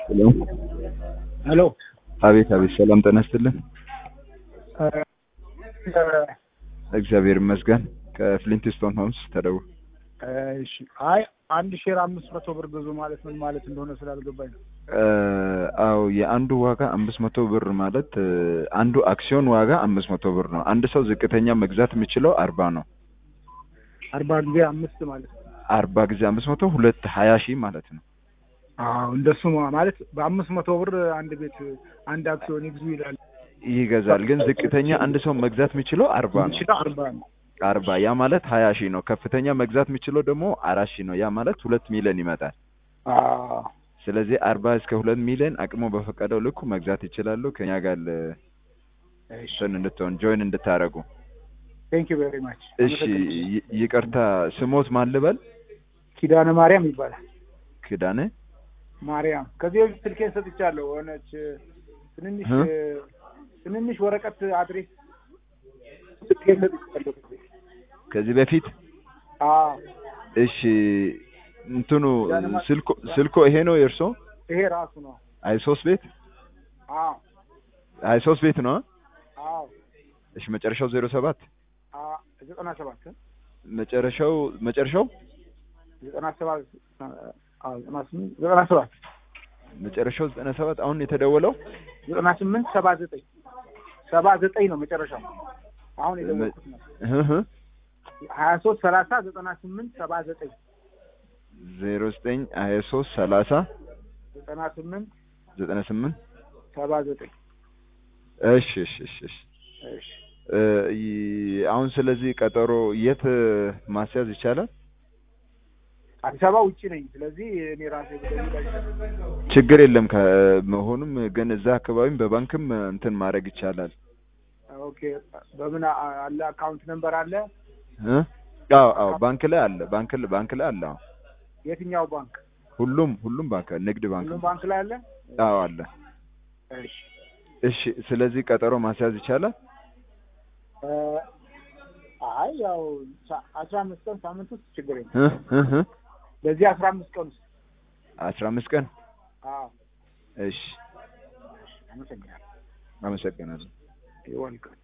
ሄሎ ሄሎ አቤት አቤት፣ ሰላም ጤና ይስጥልን። እግዚአብሔር ይመስገን። ከፍሊንትስቶን ሆምስ ተደውል። እሺ አይ አንድ ሼር አምስት መቶ ብር ግዙ ማለት ምን ማለት እንደሆነ ስላልገባኝ ነው። አዎ የአንዱ ዋጋ አምስት መቶ ብር ማለት እ፣ አንዱ አክሲዮን ዋጋ አምስት መቶ ብር ነው። አንድ ሰው ዝቅተኛ መግዛት የሚችለው አርባ ነው። አርባ ጊዜ አምስት ማለት ነው። አርባ ጊዜ አምስት መቶ ሁለት ሀያ ሺህ ማለት ነው። አዎ እንደሱ ማ- ማለት በአምስት መቶ ብር አንድ ቤት አንድ አክሲዮን ይግዙ ይላል። ይገዛል። ግን ዝቅተኛ አንድ ሰው መግዛት የሚችለው አርባ ነው። የሚችለው አርባ ነው። አርባ ያ ማለት ሀያ ሺህ ነው። ከፍተኛ መግዛት የሚችለው ደግሞ አራት ሺህ ነው። ያ ማለት ሁለት ሚሊዮን ይመጣል። አዎ ስለዚህ አርባ እስከ ሁለት ሚሊዮን አቅሞ በፈቀደው ልኩ መግዛት ይችላሉ። ከኛ ጋር ል- እሺ እንትን እንድትሆን ጆይን እንድታረጉ። ቴንክ ዩ ቬሪ ማች። እሺ ይ- ይቅርታ ስሞት ማን ልበል? ኪዳነ ማርያም ይባላል። ክዳነ ማርያም ከዚህ በፊት ስልኬን ሰጥቻለሁ። ሆነች ትንንሽ እ? ትንንሽ ወረቀት አድሬስ ስልኬን ሰጥቻለሁ። ከዚህ በፊት አዎ እሺ እንትኑ ስልኮ ስልኮ ይሄ ነው የእርሶ? ይሄ ራሱ ነው። አይ ሶስት ቤት አዎ አይ ሶስት ቤት ነው። አዎ እሺ መጨረሻው ዜሮ ሰባት አዎ ዘጠና ሰባት መጨረሻው መጨረሻው ዘጠና ሰባት አዎ ዘጠና ስምንት ዘጠና ሰባት መጨረሻው ዘጠና ሰባት አሁን የተደወለው ዘጠና ስምንት ሰባ ዘጠኝ ሰባ ዘጠኝ ነው መጨረሻው። አሁን የደወልኩት ነው እህ እህ ሀያ ሶስት ሰላሳ ዘጠና ስምንት ሰባ ዘጠኝ ዜሮ ዘጠኝ ሀያ ሶስት ሰላሳ ዘጠና ስምንት ዘጠና ስምንት ሰባ ዘጠኝ እሺ እሺ እሺ እሺ እሺ እ፣ ይ- አሁን ስለዚህ ቀጠሮ የት ማስያዝ ይቻላል? አዲስ አበባ ውጭ ነኝ። ስለዚህ እኔ ራሴ ብደውል ችግር የለም ከመሆኑም ግን እዛ አካባቢም በባንክም እንትን ማድረግ ይቻላል። ኦኬ በምን አ- አለ አካውንት ነምበር አለ? እ? አዎ አዎ ባንክ ላይ አለ። ባንክ ላይ ባንክ ላይ አለ። አዎ የትኛው ባንክ? ሁሉም ሁሉም ባንክ ንግድ ባንክ ሁሉም ባንክ ላይ አለ? አዎ አለ። እሺ እሺ ስለዚህ ቀጠሮ ማስያዝ ይቻላል። እ፣ አይ ያው ሳ- አስራ አምስት ቀን ሳምንት ውስጥ ችግር የለም። እ? እ? እ? በዚህ አስራ አምስት ቀን ውስጥ አስራ አምስት ቀን አዎ እሺ አመሰግናለሁ። አመሰግናለሁ። ይወልቃል